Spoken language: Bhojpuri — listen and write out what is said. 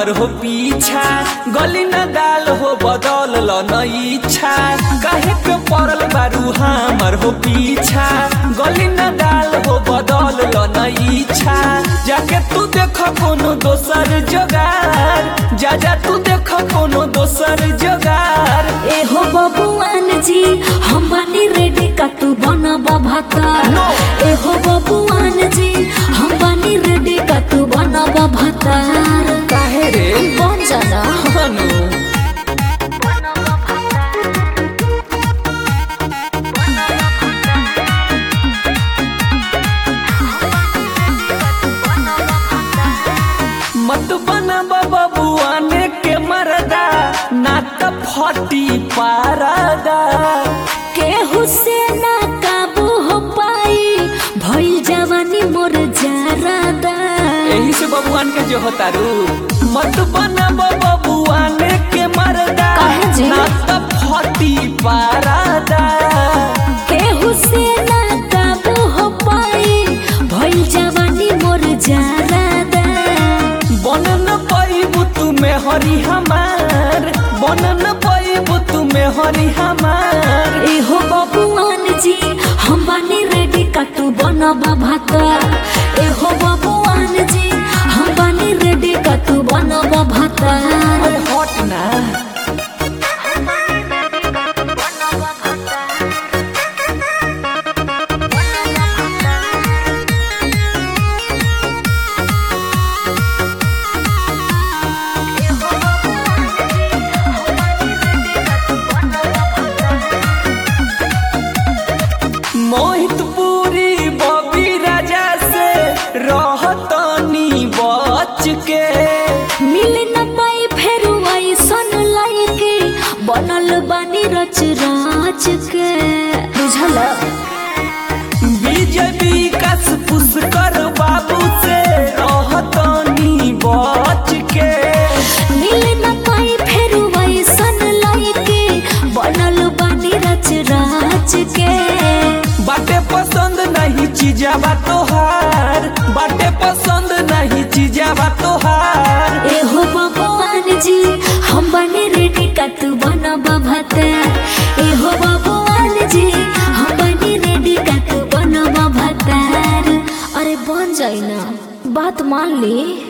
हो पीछा गली न दाल हो बदल ल न इच्छा काहे के पड़ल बारू हमर हो पीछा गली न दाल हो बदल ल न इच्छा जाके तू देख कोनो दोसर जोगार जा जा तू देख कोनो दोसर जोगार ए हो बबुआन जी हम बनी रेडी का तू बनबा भाता No. ए हो बबुआन जी हम बनी रेडी का तू बनबा भातार काहे रे बन जाना हनु मत बना बबुआने के मरदा ना त फटी पारदा केहू से ना काबू हो पाई भइल जवानी मोर जारादा यही से बबुआन के जो होतारू मत बना बबुआने के मरदा काहे जी? ना त फटी पारदा केहू से ना काबू हो पाई भइल जवानी मोर जारादा बनन पैबू तुम्हें हरी हमार बनन पैबू तुम्हें हरी हमार ए हो बबुआन जी हम बनी रेडी का तू बनबा भाता ए हो बबुआन जी हम बनी रेडी का तू बनबा भाता अरे हट ना मोहित पूरी बबी राजा से रहतनी बच के मिल न पाई फेर ऐसन लायके बनल बानी रच राच के बुझल विजय विकास पुष्कर बाबू से रहतनी बच के मिल न पाई फेर ऐसन लायके बनल बानी रच राच के बाटे पसंद नहीं चीजावा तोहार बाटे पसंद नहीं चीजावा तोहार ए हो भगवान जी हम बने रेडी का तू बनबा भाता ए हो भगवान जी हम बने रेडी का तू बनबा भातार अरे बन जाई ना बात मान ली